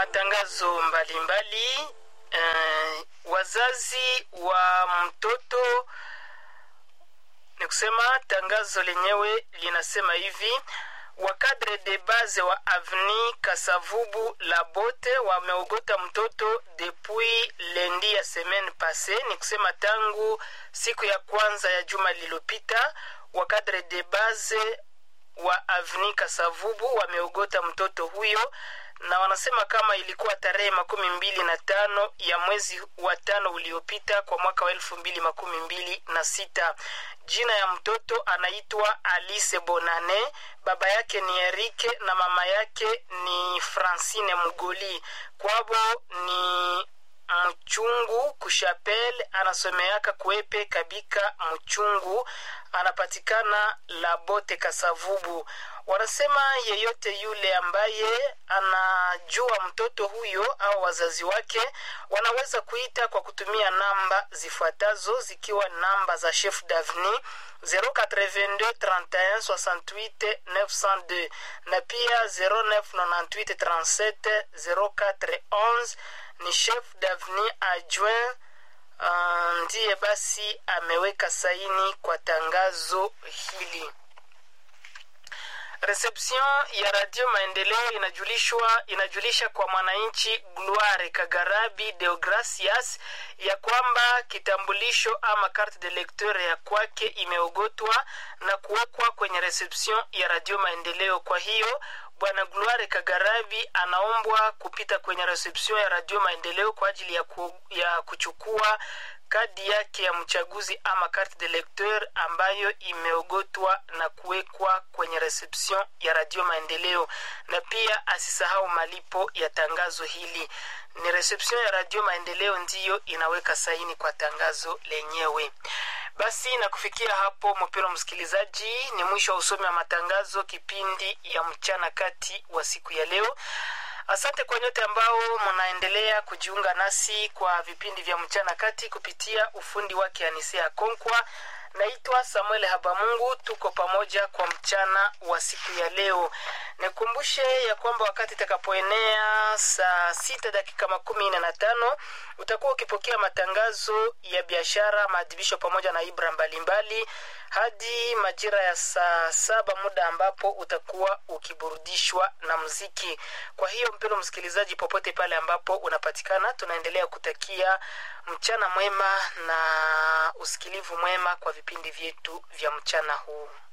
matangazo mbalimbali mbali. Uh, wazazi wa mtoto ni kusema tangazo lenyewe linasema hivi wakadre de base wa avni kasavubu la bote wameogota mtoto depuis lendi ya semaine passe ni kusema tangu siku ya kwanza ya juma lililopita wakadre de base wa avni kasavubu wameogota mtoto huyo na wanasema kama ilikuwa tarehe makumi mbili na tano ya mwezi wa tano uliopita kwa mwaka wa elfu mbili makumi mbili na sita jina ya mtoto anaitwa alice bonane baba yake ni erike na mama yake ni francine mgoli kwabo ni mchungu kushapel anasomeaka kuepe kabika mchungu anapatikana labote kasavubu wanasema yeyote yule ambaye anajua mtoto huyo au wazazi wake wanaweza kuita kwa kutumia namba zifuatazo zikiwa namba za chef davni 082 31 68 902 na pia 0998 37 0411 ni chef davni adjoint uh, ndiye basi ameweka saini kwa tangazo hili reception ya radio maendeleo inajulishwa inajulisha kwa mwananchi gloire kagarabi deogracias ya kwamba kitambulisho ama carte de lecteur ya kwake imeogotwa na kuwekwa kwenye reception ya radio maendeleo kwa hiyo bwana gloire kagarabi anaombwa kupita kwenye reception ya radio maendeleo kwa ajili ya, ku, ya kuchukua kadi yake ya mchaguzi ama carte de lecteur ambayo imeogotwa na kuwekwa kwenye reception ya radio maendeleo na pia asisahau malipo ya tangazo hili ni reception ya radio maendeleo ndiyo inaweka saini kwa tangazo lenyewe basi na kufikia hapo mpero msikilizaji ni mwisho wa usomi wa matangazo kipindi ya mchana kati wa siku ya leo asante kwa nyote ambao mnaendelea kujiunga nasi kwa vipindi vya mchana kati kupitia ufundi wake anisea konkwa naitwa samuel habamungu tuko pamoja kwa mchana wa siku ya leo nikumbushe ya kwamba wakati itakapoenea saa sita dakika makumi nne na tano utakuwa ukipokea matangazo ya biashara maadhibisho pamoja na ibra mbalimbali hadi majira ya saa saba muda ambapo utakuwa ukiburudishwa na mziki kwa hiyo mpendo msikilizaji popote pale ambapo unapatikana tunaendelea kutakia mchana mwema na usikilivu mwema kwa vipindi vyetu vya mchana huu